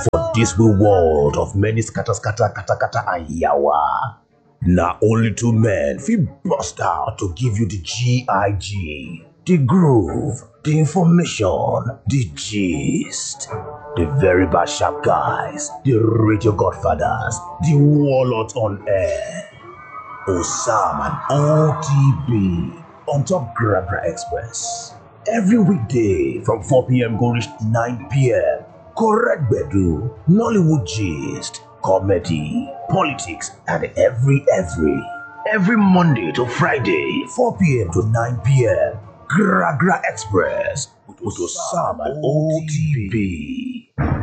For this we world of many scatter, scatter, kata, kata, and yawa. Now only two men fit bust out to give you the G.I.G. The groove, the information, the gist. The very bad sharp guys, the radio godfathers, the warlords on air. Osam and OTB on top Gragra Express. Every weekday from 4 p.m. go reach 9 p.m. Correct Bedu, Nollywood gist, comedy, politics, and every every. Every Monday to Friday, 4 p.m. to 9 p.m. Gragra Express with Osam and OTB.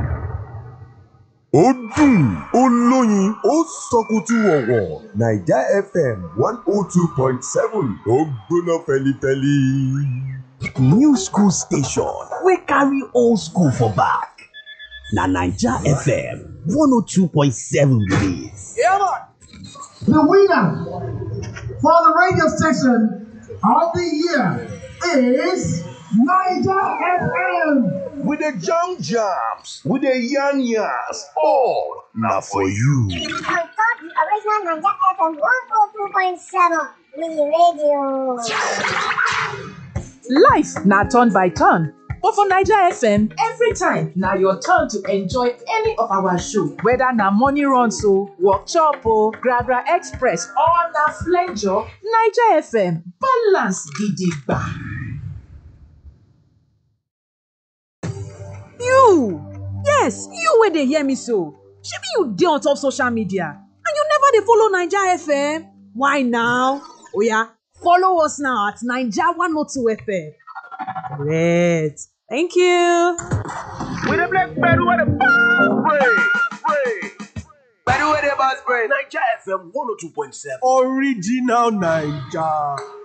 ó dùn ó lóyin ó sọkùtù ọ̀wọ̀ naija fm one oh two point seven ó gbóná fẹlifẹli. New school station wey carry old school for back. Na Naija FM 102.7 be dis. The winner for the radio station of the year is Niger FM. we dey jam jams we dey yarn yarns all na for you. On top the original Niger FM 102.7 Mini Radio. Life na turn by turn, but for Naija FM, every time na your turn to enjoy any of our show. Whether na morning runs o, workshop o, Gragra Express or na flenjo, Naija FM balance gidigba. You! Yes, you wey dey hear me so. Shebi you dey on top social media and you never dey follow Naija FM? Why now? Oya, follow us now at Naija 102 FM. Correct. Thank you. We dey play Bedu with the ball break. Break. Bedu with the boss brain. Naija FM 102.7. original naija